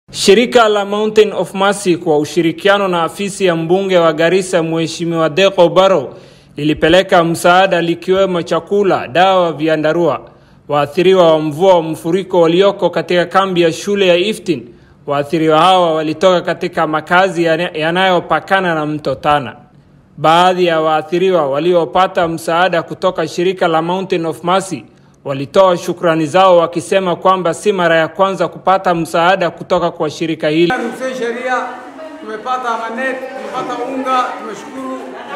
Shirika la Mountain of Mercy kwa ushirikiano na afisi ya mbunge wa Garissa Mheshimiwa Deko Barrow lilipeleka msaada likiwemo chakula, dawa, vyandarua waathiriwa wa mvua wa mfuriko walioko katika kambi ya shule ya Iftin. Waathiriwa hawa walitoka katika makazi yanayopakana na mto Tana. Baadhi ya waathiriwa waliopata msaada kutoka shirika la Mountain of Mercy walitoa shukrani zao wakisema kwamba si mara ya kwanza kupata msaada kutoka kwa shirika hili. Hussein Sheria, tumepata manet, tumepata unga, tumeshukuru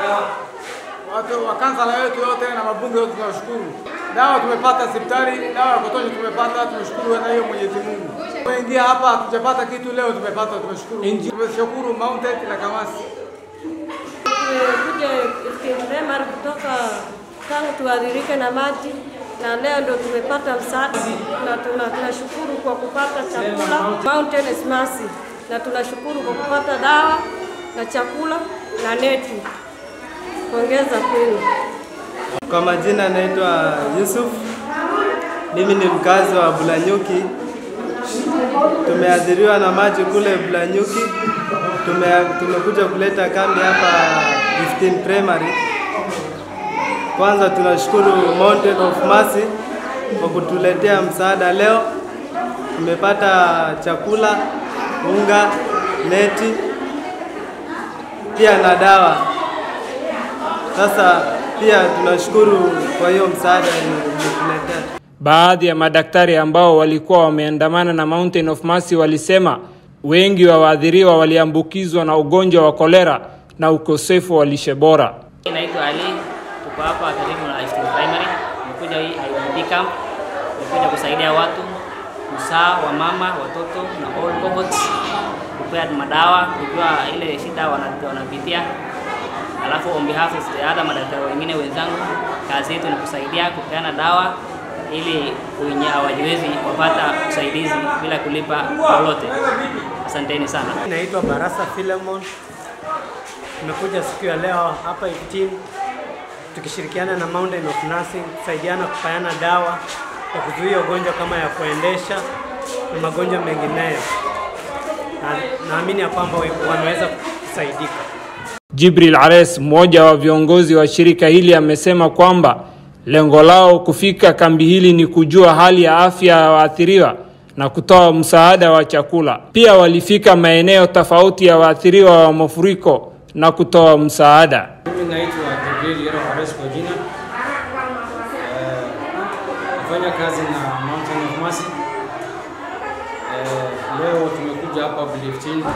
watu wa kansala wetu yote na mabunge yote tunashukuru. Dawa tumepata hospitali, dawa ya kutosha tumepata, tumeshukuru na hiyo Mwenyezi Mungu. Tumeingia hapa hatujapata kitu, leo tumepata, tumeshukuru. Tumeshukuru Mountain na Kamasi. Tumekuja Primary kutoka tangu tuadhirike na maji na leo ndo tumepata msaada na tuna- tunashukuru kwa kupata chakula Mountain is Mercy, na tunashukuru kwa kupata dawa na chakula na neti. Pongeza kwenu. Kwa majina naitwa Yusuf, mimi ni mkazi wa Bulanyuki. Tumeathiriwa na maji kule Bulanyuki, tume, tumekuja kuleta kambi hapa 15 Primary. Kwanza tunashukuru Mountain of Mercy kwa kutuletea msaada leo. Tumepata chakula, unga, neti pia na dawa. Sasa pia tunashukuru kwa hiyo msaada mlituletea. Baadhi ya madaktari ambao walikuwa wameandamana na Mountain of Mercy walisema wengi wa waathiriwa waliambukizwa na ugonjwa wa kolera na ukosefu wa lishe bora. Naitwa Ali, tuko hapa karibu na Iftin Primary. Nimekuja hii IDP camp, nimekuja kusaidia watu usaa wa mama, watoto na all cohorts, kupea madawa, kujua ile shida wana- wanapitia. Alafu on behalf of the other madaktari wengine wenzangu, kazi yetu ni kusaidia kupeana dawa ili wenye hawajiwezi wapata usaidizi bila kulipa lolote. Asanteni sana. Naitwa Barasa Philemon. Tumekuja siku ya leo hapa Iftin tukishirikiana na Mountain of Nursing kusaidiana kupeana dawa ya kuzuia ugonjwa kama ya kuendesha na magonjwa mengineyo. Na naamini ya kwamba wameweza kusaidika. Jibril Ares, mmoja wa viongozi wa shirika hili, amesema kwamba lengo lao kufika kambi hili ni kujua hali ya afya ya waathiriwa na kutoa msaada wa chakula. Pia walifika maeneo tofauti ya waathiriwa wa mafuriko na kutoa msaada. Mimi naitwa Gabriel Yero Hares kwa jina. Eh, Nafanya kazi na Mountain of Mercy. Eh, Leo tumekuja hapa Buliftin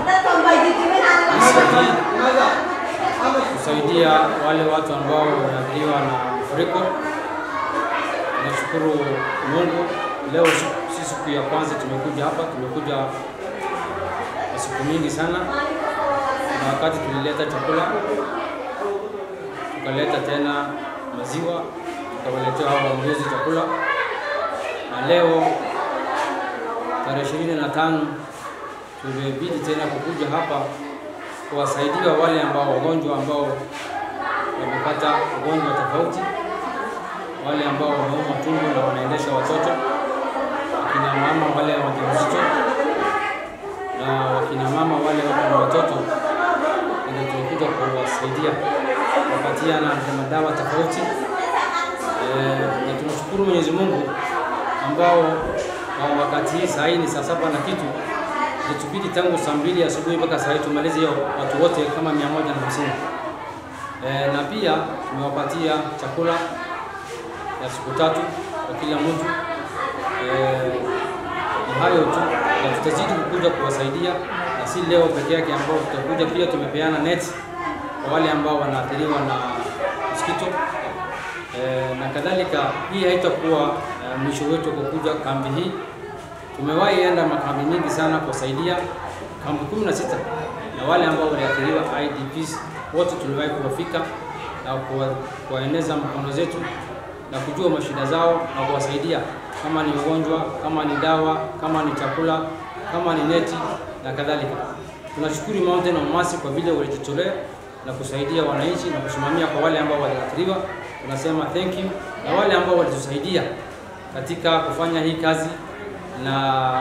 kusaidia wale watu ambao wameathiriwa na mafuriko. Nashukuru Mungu, leo si- si siku ya kwanza tumekuja hapa, tumekuja kwa siku mingi sana, na wakati tulileta chakula tukaleta tena maziwa, tukawaletea hao waongozi chakula, na leo tarehe ishirini na tano tumebidi tena kukuja hapa kuwasaidia wale ambao wagonjwa ambao wamepata ugonjwa tofauti, wale ambao wameumwa tumbo na wanaendesha watoto, akina mama wale wajawazito na wakina mama wale wako na watoto, ndio tulikuja kuwasaidia kuwapatia na madawa tofauti. Eh, na tunashukuru Mwenyezi Mungu ambao kwa wakati hii saa hii ni saa saba na kitu ilitubidi tangu saa mbili asubuhi mpaka saa hii tumalize hiyo watu wote kama mia moja na hamsini. Eh, na pia tumewapatia chakula ya siku tatu kwa kila mtu. Eh, ni hayo tu, na tutazidi kukuja kuwasaidia, na si leo peke yake ambao tutakuja. Pia tumepeana net kwa wale ambao wanaathiriwa na mosquito eh, na kadhalika. Hii haitakuwa eh, mwisho wetu kwa kuja kambi hii. Tumewahi enda makambi mingi sana kuwasaidia kambi kumi na sita na wale ambao waliathiriwa IDPs wote tuliwahi kuwafika na kuwa- kuwaeneza mkono zetu na kujua mashida zao na kuwasaidia kama ni ugonjwa, kama ni dawa, kama ni chakula, kama ni neti na kadhalika. Tunashukuru Mountain of Mercy kwa vile walijitolea na kusaidia wananchi na kusimamia kwa wale ambao waliathiriwa. Tunasema thank you, na wale ambao walitusaidia katika kufanya hii kazi na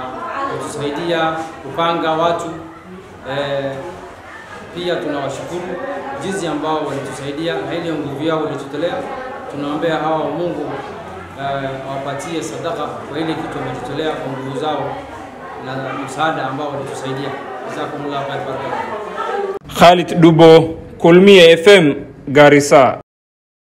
kutusaidia kupanga watu eh, pia tunawashukuru jinsi ambao walitusaidia na ile nguvu yao walitutolea. Tunaombea hawa Mungu eh, awapatie sadaka kwa ile kitu wametutolea kwa nguvu zao na msaada ambao walitusaidia. Jazakumullah khair. Khalid Dubo, Kulmie FM, Garissa.